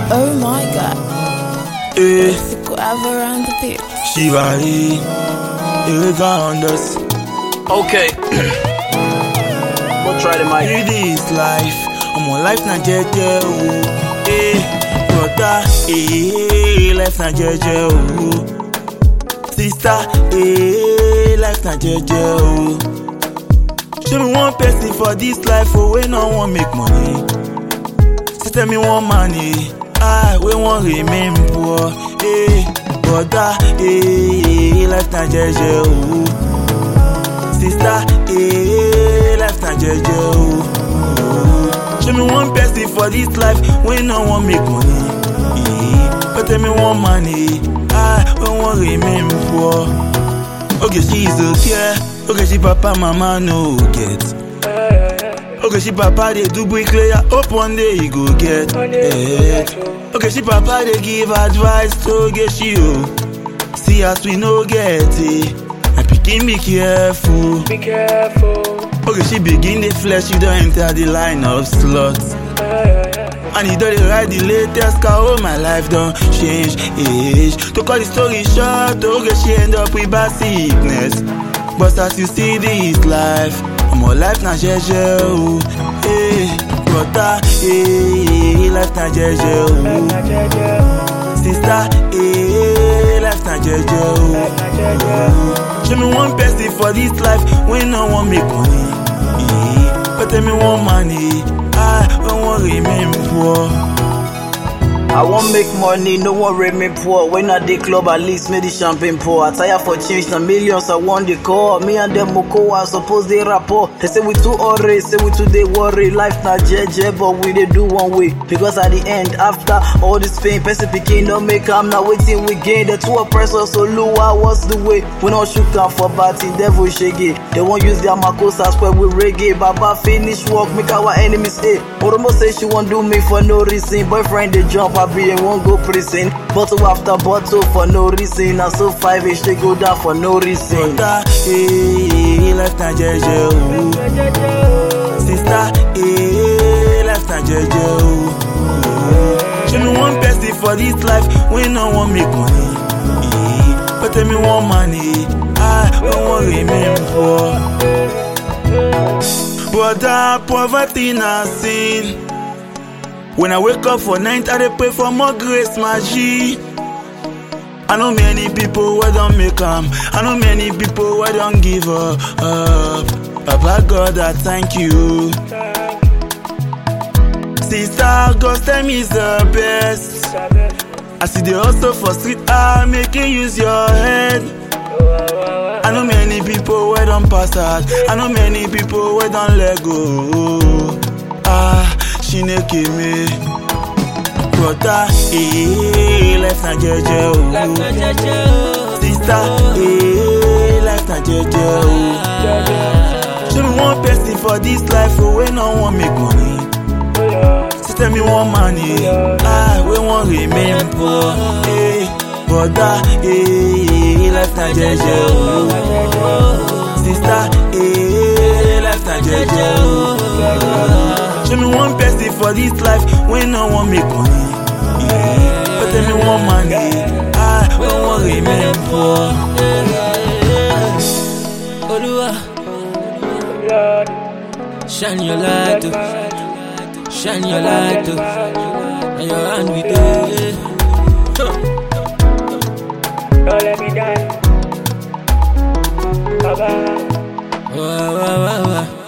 Oh my god, Eh, the guava on the beat. Shivali, Irregardless. Okay. we'll try the mic. It is life. I'm on life na jeje o. Eh, brother, eh, life na jeje o. Sister, eh, life na jeje o. Show me one person for this life oh, wey no wan make money. She tell me one man eh, I wey wan remain poor. Eh, brother, eh, life na jeje o. Sister, eh, life na jeje o. Show me one person for this life wey no wan make money. Eh, but tell me one man eh, I wey wan remain poor. Okay, she's okay. Okay, she papa, mama no get. Okay, she papa dey do bricklayer. Hope one day he go get. Eh. Okay, she papa dey give advice to get she o. See as we no get it. My pikin be careful. Be careful. Okay, she begin the flesh, you don't enter the line of slots. And you don't dey ride the latest car, oh my life don't change age. To cut the story short, okay, she end up with bad sickness. But as you see this life, I'm all life na jeje o. Hey, brother, hey, life na jeje o. Sister, hey, life na jeje o. Show me one person for this life wey no wan make money. Eh, But tell me one man, eh, I wey wan remain poor. I won't make money, no one rate me poor. When I dey club, at least make the champagne pour. I tire for change, na millions I want the call. Me and them moko, I suppose they rapport. They say we too alright, say we too they worry. Life na jeje, but we dey do one way. Because at the end, after all this pain, person picking no make am now waiting we gain. The two oppressors, so lua, what's the way? We not shoot am for batting, devil shaggy. They won't use their makosas square with reggae. Baba finish work, make our enemies stay. Oromo say she won't do me for no reason. Boyfriend they jump, I be and won't go prison. Bottle after bottle for no reason. And so five ish they go down for no reason. Brother, eh, life na jeje o. Sister, eh, life na jeje o. Show me one person for this life wey no wan make money. Eh, But tell me one man, eh, I wey wan remain poor. Brother, poverty na sin. When I wake up for night, I dey pray for more grace, my G. I know many people wey don make am. I know many people wey don give up. Papa God, I thank you. Sister, God tell me is the best. I see the hustle for street, ah, make you use your head. I know many people wey don pass out. I know many people wey don let go. Ah, Chineke me. Brother, eh, life na jeje o. Sister, eh, life na jeje o. Show me one person for this life oh, wey no wan make money. She tell me one man, eh, I wey wan remain poor. Eh, brother, eh, life na jeje o. Sister, eh, life na jeje o. Show me one person for this life wey no wan make money. Eh, but tell me one man, eh, I wey wan remain poor. Olúwa, Lord, shine your light, oh. shine your light, oh. and your hand with it. don't let me down. Baba, Wah, wah, wah, wah.